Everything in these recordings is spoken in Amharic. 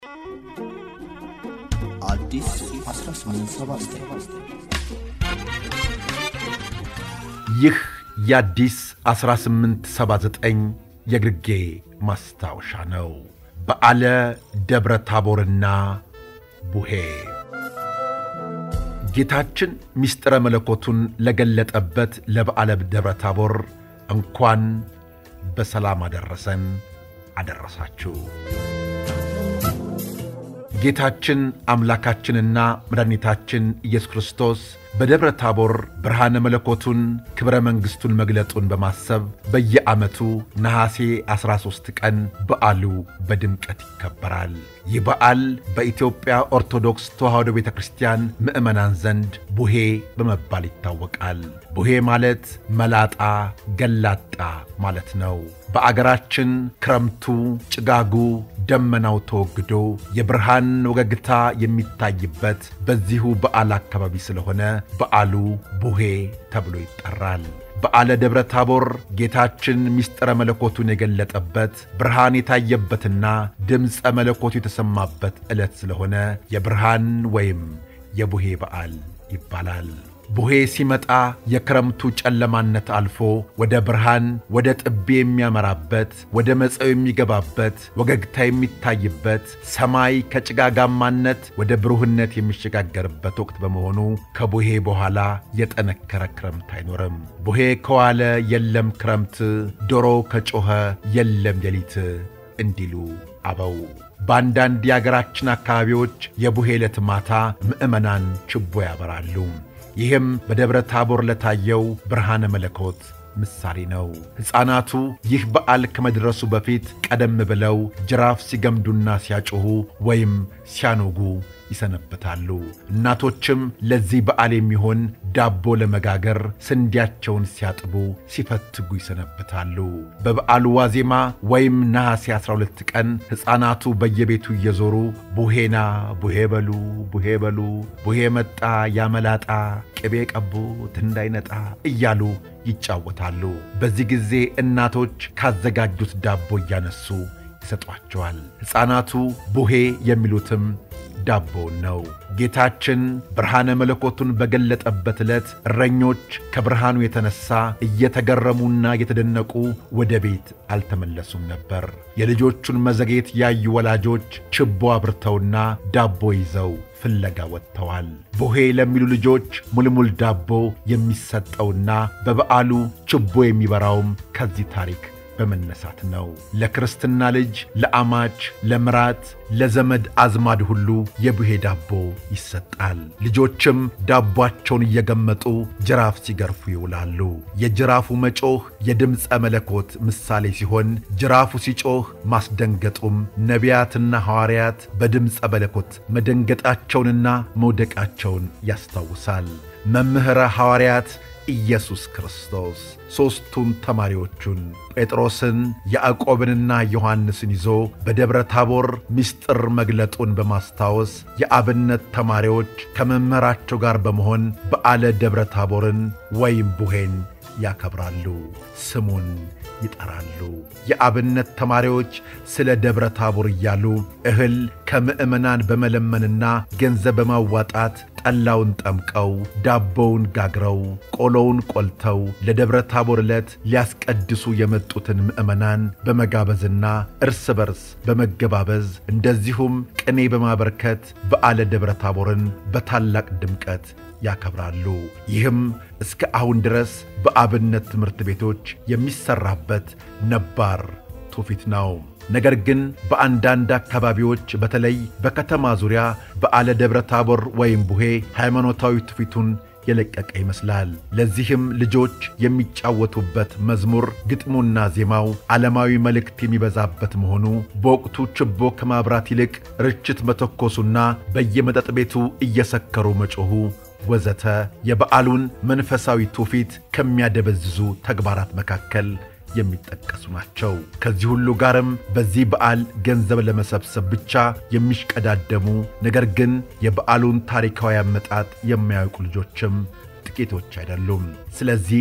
አዲስ 1879 ይህ የአዲስ 1879 የግርጌ ማስታወሻ ነው። በዓለ ደብረ ታቦርና ቡሄ ጌታችን ምስጢረ መለኮቱን ለገለጠበት ለበዓለ ደብረ ታቦር እንኳን በሰላም አደረሰን አደረሳችሁ። ጌታችን አምላካችንና መድኃኒታችን ኢየሱስ ክርስቶስ በደብረ ታቦር ብርሃነ መለኮቱን ክብረ መንግሥቱን መግለጡን በማሰብ በየዓመቱ ነሐሴ 13 ቀን በዓሉ በድምቀት ይከበራል። ይህ በዓል በኢትዮጵያ ኦርቶዶክስ ተዋሕዶ ቤተ ክርስቲያን ምዕመናን ዘንድ ቡሄ በመባል ይታወቃል። ቡሄ ማለት መላጣ፣ ገላጣ ማለት ነው። በአገራችን ክረምቱ፣ ጭጋጉ፣ ደመናው ተወግዶ የብርሃን ወገግታ የሚታይበት በዚሁ በዓል አካባቢ ስለሆነ በዓሉ ቡሄ ተብሎ ይጠራል። በዓለ ደብረ ታቦር ጌታችን ምስጢረ መለኮቱን የገለጠበት ብርሃን የታየበትና ድምፀ መለኮቱ የተሰማበት ዕለት ስለሆነ የብርሃን ወይም የቡሄ በዓል ይባላል። ቡሄ ሲመጣ የክረምቱ ጨለማነት አልፎ ወደ ብርሃን ወደ ጥቤ የሚያመራበት ወደ መጸው የሚገባበት ወገግታ የሚታይበት ሰማይ ከጭጋጋማነት ወደ ብሩህነት የሚሸጋገርበት ወቅት በመሆኑ ከቡሄ በኋላ የጠነከረ ክረምት አይኖርም። ቡሄ ከዋለ የለም ክረምት፣ ዶሮ ከጮኸ የለም ሌሊት እንዲሉ አበው። በአንዳንድ የአገራችን አካባቢዎች የቡሄ ዕለት ማታ ምዕመናን ችቦ ያበራሉ። ይህም በደብረ ታቦር ለታየው ብርሃነ መለኮት ምሳሌ ነው። ሕፃናቱ ይህ በዓል ከመድረሱ በፊት ቀደም ብለው ጅራፍ ሲገምዱና ሲያጮኹ ወይም ሲያኖጉ ይሰነበታሉ። እናቶችም ለዚህ በዓል የሚሆን ዳቦ ለመጋገር ስንዴያቸውን ሲያጥቡ ሲፈትጉ ይሰነበታሉ። በበዓሉ ዋዜማ ወይም ነሐሴ 12 ቀን ሕፃናቱ በየቤቱ እየዞሩ ቡሄና ቡሄ በሉ ቡሄ በሉ ቡሄ መጣ ያመላጣ ቅቤ ቀቡት እንዳይነጣ እያሉ ይጫወታሉ። በዚህ ጊዜ እናቶች ካዘጋጁት ዳቦ እያነሱ ይሰጧቸዋል። ሕፃናቱ ቡሄ የሚሉትም ዳቦውን ነው። ጌታችን ብርሃነ መለኮቱን በገለጠበት ዕለት እረኞች ከብርሃኑ የተነሣ እየተገረሙና እየተደነቁ ወደ ቤት አልተመለሱም ነበር። የልጆቹን መዘግየት ያዩ ወላጆች ችቦ አብርተውና ዳቦ ይዘው ፍለጋ ወጥተዋል። ቡሄ ለሚሉ ልጆች ሙልሙል ዳቦ የሚሰጠውና በበዓሉ ችቦ የሚበራውም ከዚህ ታሪክ በመነሳት ነው። ለክርስትና ልጅ፣ ለአማች፣ ለምራት፣ ለዘመድ አዝማድ ሁሉ የቡሄ ዳቦ ይሰጣል። ልጆችም ዳቧቸውን እየገመጡ ጅራፍ ሲገርፉ ይውላሉ። የጅራፉ መጮህ የድምፀ መለኮት ምሳሌ ሲሆን ጅራፉ ሲጮህ ማስደንገጡም ነቢያትና ሐዋርያት በድምፀ መለኮት መደንገጣቸውንና መውደቃቸውን ያስታውሳል። መምህረ ሐዋርያት ኢየሱስ ክርስቶስ ሦስቱን ተማሪዎቹን ጴጥሮስን ያዕቆብንና ዮሐንስን ይዞ በደብረ ታቦር ምስጢር መግለጡን በማስታወስ የአብነት ተማሪዎች ከመምህራቸው ጋር በመሆን በዓለ ደብረ ታቦርን ወይም ቡሄን ያከብራሉ፣ ስሙን ይጠራሉ። የአብነት ተማሪዎች ስለ ደብረ ታቦር እያሉ እህል ከምዕመናን በመለመንና ገንዘብ በማዋጣት ጠላውን ጠምቀው ዳቦውን ጋግረው ቆሎውን ቆልተው ለደብረ ታቦር ዕለት ሊያስቀድሱ የመጡትን ምዕመናን በመጋበዝና እርስ በርስ በመገባበዝ እንደዚሁም ቅኔ በማበርከት በዓለ ደብረ ታቦርን በታላቅ ድምቀት ያከብራሉ። ይህም እስከ አሁን ድረስ በአብነት ትምህርት ቤቶች የሚሠራበት ነባር ትውፊት ነው። ነገር ግን በአንዳንድ አካባቢዎች በተለይ በከተማ ዙሪያ በዓለ ደብረ ታቦር ወይም ቡሄ ሃይማኖታዊ ትውፊቱን የለቀቀ ይመስላል። ለዚህም ልጆች የሚጫወቱበት መዝሙር ግጥሙና ዜማው ዓለማዊ መልእክት የሚበዛበት መሆኑ በወቅቱ ችቦ ከማብራት ይልቅ ርችት መተኮሱና በየመጠጥ ቤቱ እየሰከሩ መጮኹ ወዘተ የበዓሉን መንፈሳዊ ትውፊት ከሚያደበዝዙ ተግባራት መካከል የሚጠቀሱ ናቸው። ከዚህ ሁሉ ጋርም በዚህ በዓል ገንዘብ ለመሰብሰብ ብቻ የሚሽቀዳደሙ ነገር ግን የበዓሉን ታሪካዊ አመጣጥ የማያውቁ ልጆችም ጥቂቶች አይደሉም። ስለዚህ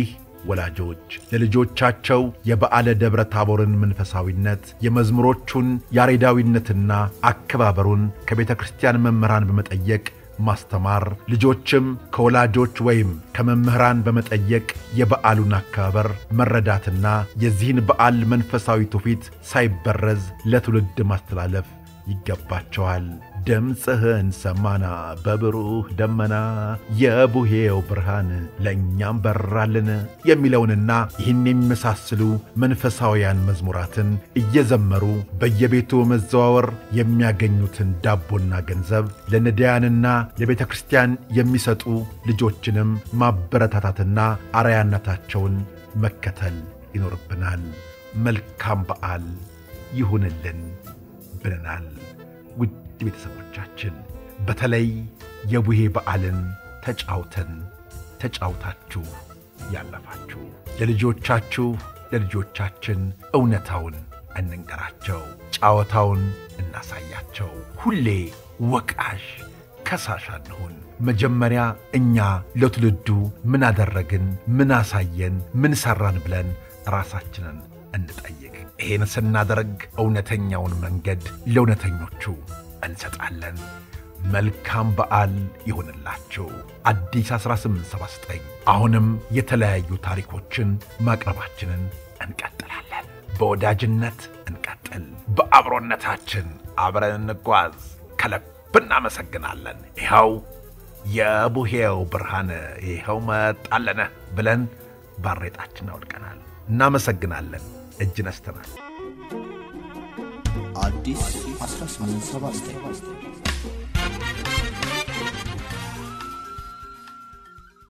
ወላጆች ለልጆቻቸው የበዓለ ደብረ ታቦርን መንፈሳዊነት የመዝሙሮቹን ያሬዳዊነትና አከባበሩን ከቤተ ክርስቲያን መምህራን በመጠየቅ ማስተማር፣ ልጆችም ከወላጆች ወይም ከመምህራን በመጠየቅ የበዓሉን አከባበር መረዳትና የዚህን በዓል መንፈሳዊ ትውፊት ሳይበረዝ ለትውልድ ማስተላለፍ ይገባቸዋል። ድምፅህን ሰማና በብሩህ ደመና የቡሄው ብርሃን ለእኛም በራልን የሚለውንና ይህን የሚመሳስሉ መንፈሳውያን መዝሙራትን እየዘመሩ በየቤቱ መዘዋወር የሚያገኙትን ዳቦና ገንዘብ ለነዳያንና ለቤተ ክርስቲያን የሚሰጡ ልጆችንም ማበረታታትና አርያነታቸውን መከተል ይኖርብናል። መልካም በዓል ይሁንልን ብለናል። ውድ ቤተሰቦቻችን በተለይ የቡሄ በዓልን ተጫውተን ተጫውታችሁ ያለፋችሁ ለልጆቻችሁ ለልጆቻችን እውነታውን እንንገራቸው፣ ጨዋታውን እናሳያቸው። ሁሌ ወቃሽ ከሳሽ አንሁን። መጀመሪያ እኛ ለትውልዱ ምን አደረግን፣ ምን አሳየን፣ ምን ሠራን ብለን ራሳችንን እንጠይቅ። ይህን ስናደርግ እውነተኛውን መንገድ ለእውነተኞቹ እንሰጣለን። መልካም በዓል ይሁንላችሁ። አዲስ 1879 አሁንም የተለያዩ ታሪኮችን ማቅረባችንን እንቀጥላለን። በወዳጅነት እንቀጥል፣ በአብሮነታችን አብረን እንጓዝ። ከልብ እናመሰግናለን። ይኸው የቡሄው ብርሃን ይኸው መጣለነ ብለን ባሬጣችን አውልቀናል። እናመሰግናለን። እጅ ነስተናል። አዲስ 1879